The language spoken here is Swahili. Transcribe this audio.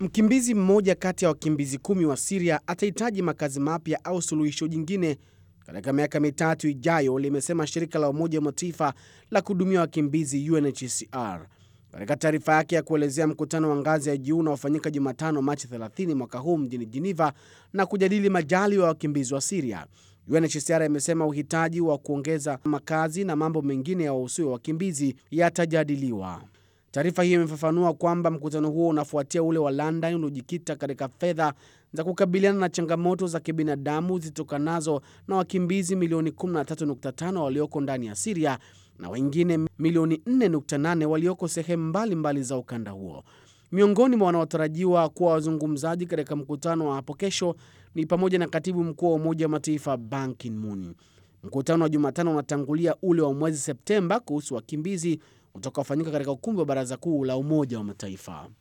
Mkimbizi mmoja kati ya wakimbizi kumi wa Siria atahitaji makazi mapya au suluhisho jingine katika miaka mitatu ijayo, limesema shirika la Umoja wa Mataifa la kuhudumia wakimbizi UNHCR katika taarifa yake ya kuelezea mkutano wa ngazi ya juu unaofanyika Jumatano, Machi 30 mwaka huu mjini Geneva na kujadili majali wa wakimbizi wa Siria. UNHCR imesema uhitaji wa kuongeza makazi na mambo mengine ya wahusio wakimbizi yatajadiliwa. Taarifa hiyo imefafanua kwamba mkutano huo unafuatia ule wa London uliojikita katika fedha za kukabiliana na changamoto za kibinadamu zitokanazo na wakimbizi milioni 13.5 walioko ndani ya Siria na wengine milioni 4.8 walioko sehemu mbalimbali za ukanda huo. Miongoni mwa wanaotarajiwa kuwa wazungumzaji katika mkutano wa hapo kesho ni pamoja na katibu mkuu wa Umoja wa Mataifa Ban Ki-moon. Mkutano wa Jumatano unatangulia ule wa mwezi Septemba kuhusu wakimbizi utakaofanyika katika ukumbi wa Baraza Kuu la Umoja wa Mataifa.